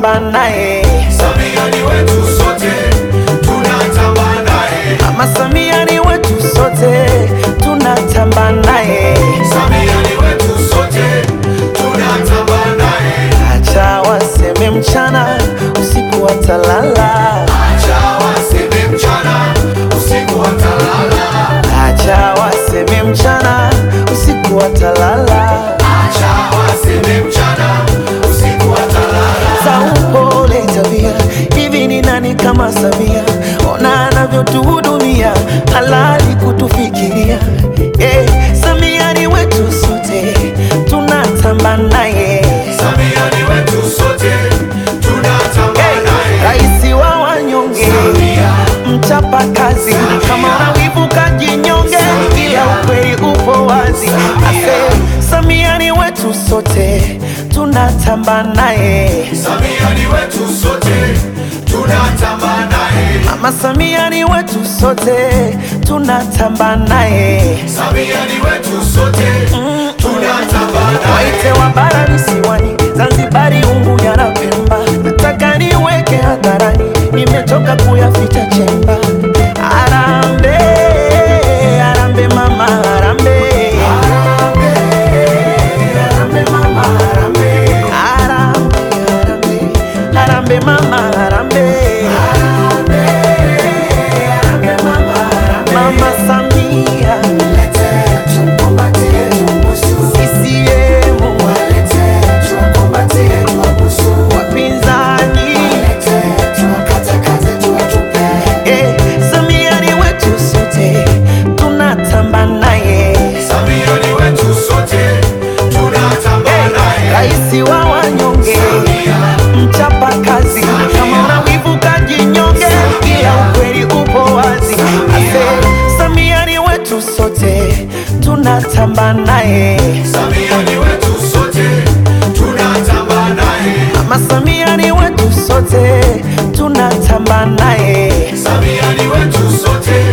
tunatamba naye. Samia ni wetu sote, tunatamba naye. Mama Samia ni wetu sote, tunatamba naye. Samia ni wetu sote, tunatamba naye. Acha waseme mchana, usiku watalala. Acha waseme mchana, usiku watalala. Acha waseme mchana, usiku watalala. Acha waseme mchana, usiku watalala. za upole tabia. Hivi ni nani kama Samia? Ona anavyotuhudumia, halali kutufikiria. Eh, Samia ni wetu sote, tunatamba naye. Samia ni wetu sote, tunatamba Eh, naye. Raisi wa wanyonge, Samia, mchapa kazi, Samia. kama unawivu kajinyonge, Samia. ila ukweli upo wazi. Samia. Ase, Samia ni wetu sote, tunatamba naye. Samia ni wetu sote, tunatamba naye. Mama Samia ni wetu sote, tunatamba naye. Samia ni wetu sote, tunatamba naye. Waite wa bara visiwani, Zanzibari, Unguja na Pemba, nataka niweke hadharani, nimechoka kuyaficha chemba. Arambe, arambe mama, arambe. Arambe mama, arambe. Arambe, arambe, arambe mama, arambe. Mama Samia, CCM, wapinzani Eh, Samia ni wetu sote, tunatamba naye. Samia ni wetu sote, tunatamba naye. Raisi wa wanyonge, Samia, mchapa kazi, Samia. kama una wivu kajinyonge, ila ukweli upo wazi. Ase, Samia ni wetu sote, tunatamba naye. Samia ni wetu sote, tunatamba naye. Mama Samia ni wetu sote, tunatamba naye. Samia ni wetu sote,